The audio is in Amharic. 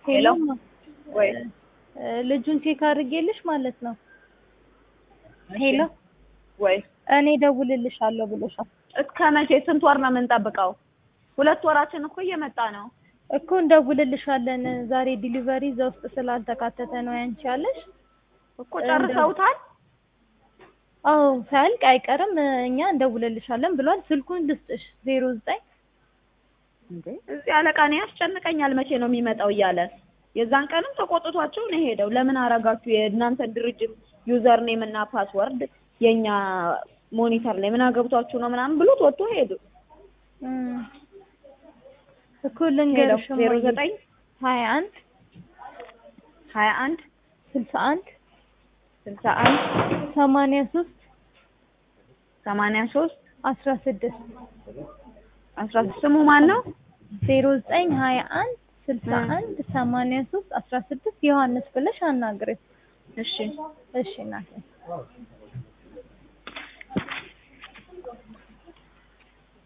ሄሎ ወይ እ ልጁን ቼክ አድርጌልሽ ማለት ነው። ሄሎ ወይ እኔ ደውልልሻለሁ ብሎሻል እስከ መቼ ስንት ወር ነው የምንጠብቀው? ሁለት ወራችን እኮ እየመጣ ነው። እኮ እንደውልልሻለን። ዛሬ ዲሊቨሪ እዛ ውስጥ ስላልተካተተ ነው ያንቺ ያለሽ። እኮ ጨርሰውታል። አዎ ሳያልቅ አይቀርም እኛ እንደውልልሻለን ብሏል። ስልኩን ልስጥሽ ዜሮ ዘጠኝ እንዴ እዚህ አለቃ እኔ ያስጨንቀኛል መቼ ነው የሚመጣው እያለ የዛን ቀንም ተቆጥቷቸው ነው የሄደው። ለምን አረጋችሁ የእናንተን ድርጅት ዩዘር ኔም እና ፓስወርድ የኛ ሞኒተር ላይ ምን አገብቷችሁ ነው ምናምን ብሎት ወጥቶ ሄዱ። እም፣ እኮ ልንገርሽ ዜሮ ዘጠኝ ሀያ አንድ ሀያ አንድ ስልሳ አንድ ስልሳ አንድ ሰማንያ ሶስት ሰማንያ ሶስት አስራ ስድስት አስራ ስሙ ማን ነው? ዜሮ ዘጠኝ ሀያ አንድ ስልሳ አንድ ሰማንያ ሶስት አስራ ስድስት ዮሐንስ ብለሽ አናግሪው። እሺ እሺ እናቴ